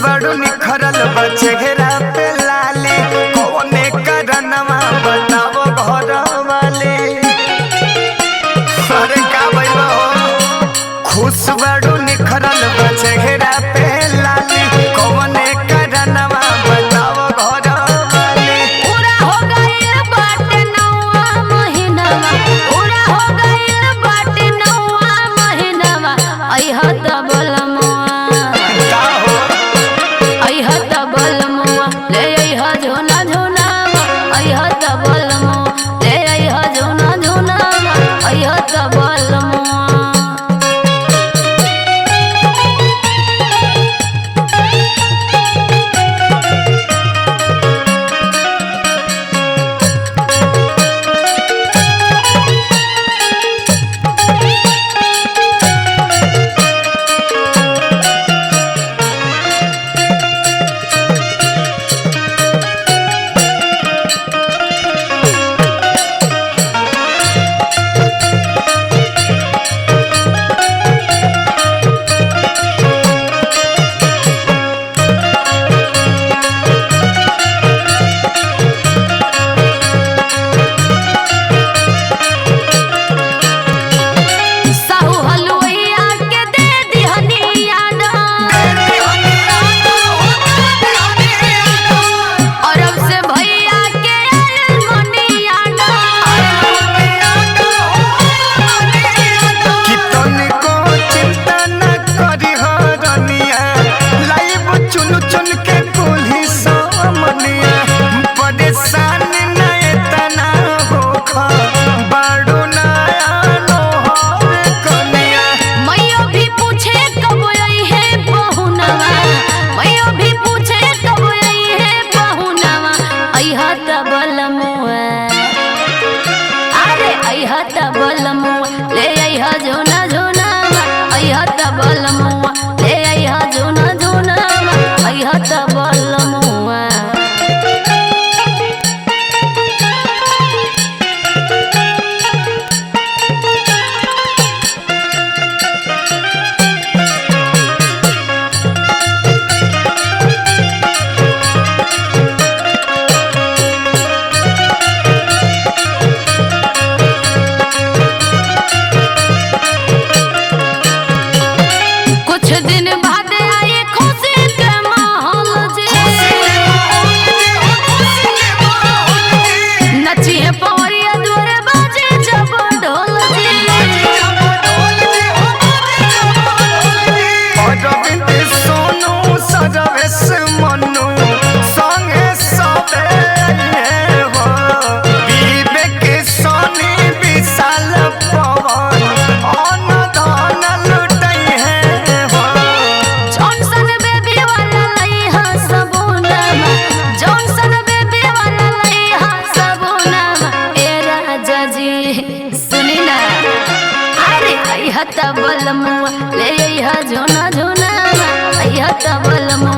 बड़ू निखरल बा चेहरा पे लाले कौने करनवा बताओ घर वाले अरे का भइल हो खुश बड़ू निखरल बा चेहरा पे लाले कौने करनवा बताओ घर वाले पूरा हो गइल बाटे नौवा महीनावा पूरा हो गइल बाटे नौवा महीनावा अइह त बलमुआ का हो अइह त बलमुआ ले अइह झोना झोनावा अइह त बलमुआ ले अइह झोना झोनावा अइह त बलमुआ साहू हलुइया के दे दिहनी यादा अरब से भैया के आयल मनी यादा कि तनिको चिंता न करी हरनिया लाइब चुन चुन के कुल्ही सामनिया परेशान न एतना होखा बाड़ू नया नोहर कनिया मैयो भी पूछे कब आई है बहुनवा मैयो भी पूछे कब आई है बहुनवा अइहा त बलमुआ अरे अइहा त बलमुआ ले अइहा जोना जोनावा अइहा त बलमुआ ले अइहा जोना जोनावा अइहा त बलमुआ कुछ दिन बाद आए खुशी के माहौल जी नचिए पवरिया द्वारे बाजे जब ढोल जी अरविंद सोनू सरवेश मनु संगे सबे आइहे हो विवेक सोनी विशाल पवन अन धन लुटैहे हो जॉनसन बेबी वाला लइहा सबूनामा जॉनसन बेबी वाला लइहा सबूनामा ए राजा जी सुनी ना अरे अइहा त बलमुआ ले अइहा झोना झोनामा अइहा त बलमुआ